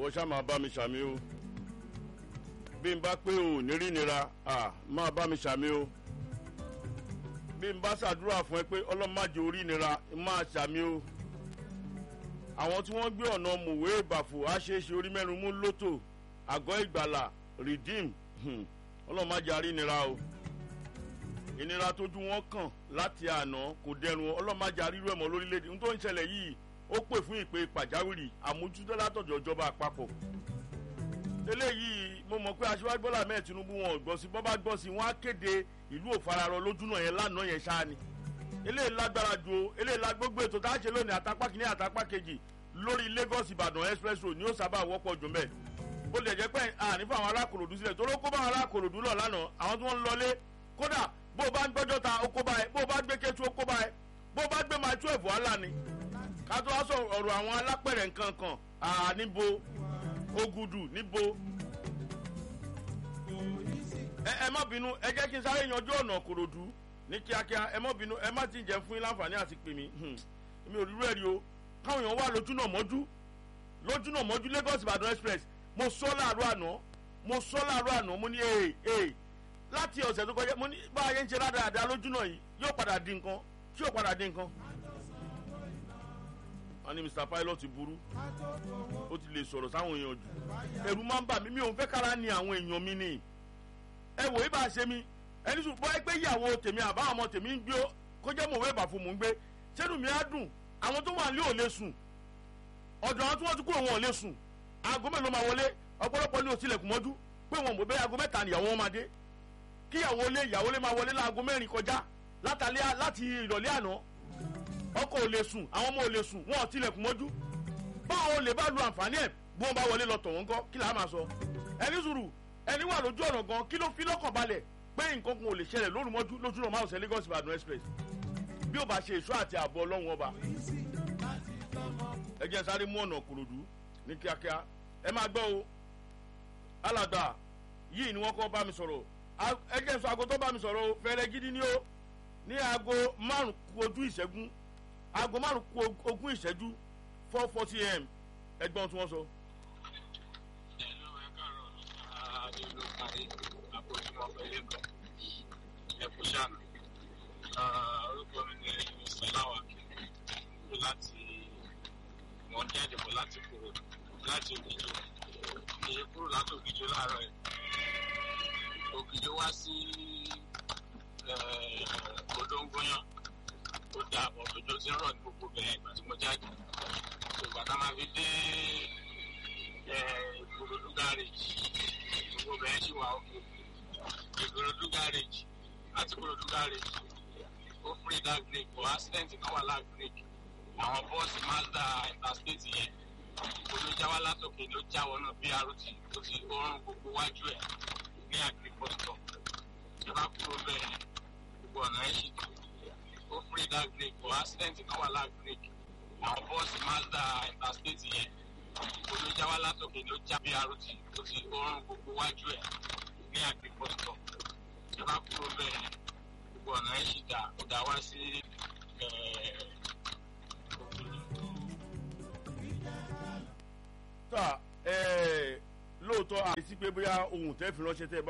ìwọ ṣá máa bá mi ṣàmì o bí n bá pé o ní rí nira à máa bá mi ṣàmì o bí n bá ṣàdúrà fún ẹ pé ọlọ́màjẹ orí nira máa ṣàmì o àwọn tí wọ́n gbé ọ̀nà mòwe ìbàfò àṣeéṣe orí mẹ́rin mú lótò àgọ́ ìgbàlà redeem ọlọ́màjẹ arí nira o ìnira tójú wọn kàn láti àná kò dẹrùn ọlọ́màjẹ arírú ẹ̀mọ́ lórílẹ̀‐èdè n tó ń ṣẹlẹ̀ yìí ó pè fún ìpè pàjáwìrì àmójútó látọ̀dọ̀ ìjọba àpapọ̀ eléyìí mo mọ̀ pé aṣíwájú bọ́lá mẹ́ẹ̀ tinubu wọn ò gbọ́ sí bọ́ bá gbọ́ sí wọn á kéde ìlú òfararọ lójúnà yẹn lánàá yẹn ṣáá ni eléyìí lágbára ju o eléyìí la gbogbo ètò tá a ṣe lónìí àtàpá kìíní àtàpá kejì lórí lagos ìbàdàn express road ni ó sábà wọ́pọ̀ jù mẹ́ ó lè jẹ́ pé àní fún àwọn alákòròdú sílẹ̀ tó ló kó bá àwọn alákòròdú lọ lánàá àwọn tí wọ́n ń lọlé kódà bó o bá ń gbọ́jọ́ ta ó kó bá ẹ bó o bá gbé kétu ó kó bá ẹ bó o bá gbé máa tú ẹ̀fọ́ àlà ni ká tó wá sọ ọ̀rọ̀ àwọn alápẹ̀rẹ̀ nǹkan kan níbo ogudu níbo ẹ ẹ má bínú ẹ jẹ́ kí n sáré yanjú ọ̀nà kòròdú ní kíákíá ẹ má bínú ẹ má ti jẹ́ fún yín láǹfààní àti pè mí mi ò rírú ẹ̀ rí o káwọn èèyàn wà lójúnà mọ́jú lójúnà mọ́jú lagos ìbàdàn express mo sọ láàárọ̀ àná mo sọ láàárọ̀ àná mo ní ee ee láti ọ̀sẹ̀ tó kọjá mo ní bá a yẹn ń ṣe ládàáda lójúnà yìí yóò padà di nǹkan tí yóò padà di nǹkan. wọ́n ní mr pilot burú ó ti lè sọ̀rọ̀ sáwọn èèyàn jù ẹ̀rù máa ń bà mí mi ò ń fẹ́ kára ni àwọn èèyàn mi ni ẹ wò ibà ṣe mi ẹni sùn bọ́ ẹ pé ìyàwó tèmi àbá ọmọ tèmi ń gbé kó jẹ́ mọ̀wé ìbà fún mò ń gbé sẹ́nu mi á dùn àwọn tó wà nílé ò lè sùn ọ̀dọ̀ àwọn tí wọ́n ti kúrò wọn ò lè sùn aago mélòó máa wọlé ọ̀pọ̀lọpọ̀ ní òsílẹ̀kùn mọ́jú pé wọn mọ̀ bẹ́ẹ̀ aago mẹ́ta nìyàwó wọn máa dé kí ìyàwó lé ìyàwó lé máa wọlé láago mẹ́rin kọjá látàlẹ́ láti ìrọ̀lẹ́ àná ọkọ̀ ò lè sùn àwọn ọmọ ò lè sùn wọn ò tilẹ̀kùn mọ́jú báwọn olè bá lu àǹfààní ẹ̀ bí wọ́n bá wọlé lọ tọ̀ wọ́n kọ́ kí làá máa sọ ẹni sùúrù ẹni wà lójú ọ̀nà gan kí ló fi lọ́kàn balẹ̀ pé nǹkan kan ò lè ṣẹlẹ̀ lóru mọ́jú lójú ọ̀nà márùn-ún lagos ìbàdàn express bí ó bá ṣe èso àti ààbò ọlọ́run ọba ẹ jẹ́ sáré mú ọ̀nà kòròdú ní kíákíá ẹ máa gbọ́ o alàgbà yìí ni wọ́n kọ́ bá mi sọ̀rọ̀ ẹ jẹ́ sọ aago tó bá mi sọ̀rọ̀ o fẹ́rẹ́ gidi ni o ní aago márùn kù ojú ìṣẹ́gun aago márùn kù ogún ìṣẹ́jú four forty am ẹgbọ́n tí wọ́n sọ. orúkọ mi ni sọláwà kúrò láti wọn jáde bọ̀ láti kúrò láti ògìjọ èyí kúrò láti ògìjọ láàárọ̀ ẹ̀ ògìjọ wá sí odóńgóyán ó dà bọ̀ òjò tí ń rọ̀ ní gbogbo bẹ̀rẹ̀ ìgbà tí mo jáde ìgbà tá a máa fi dé ìgbòròdú gáréjì gbogbo bẹ̀rẹ̀ sì wà òkè ìgbòròdú gáréjì àti ìgbòròdú gáréjì ó free that break but accident kan wà láà break àwọn bọ́ọ̀sì mazda interstate yẹn olójáwá látòkè ló jáwọ́ náà bí arúti ó ti oorun gbogbo wájú ẹ̀ ní agriculture ìjọba kúrò bẹ́ẹ̀ gbogbo ọ̀nà ẹ̀ ṣì tó ó free that break but accident kan wà láà break àwọn bọ́ọ̀sì mazda interstate yẹn olójáwá látòkè ló já bí arúti ó ti oorun gbogbo wájú ẹ̀ ní agriculture ìjọba kúrò bẹ́ẹ̀ gbogbo ọ̀nà ẹ̀ ṣì dá ó dá wá sí tá lóòótọ́ àìsí pé bóyá ohun tẹ́ fi ránṣẹ́ tẹ́ bá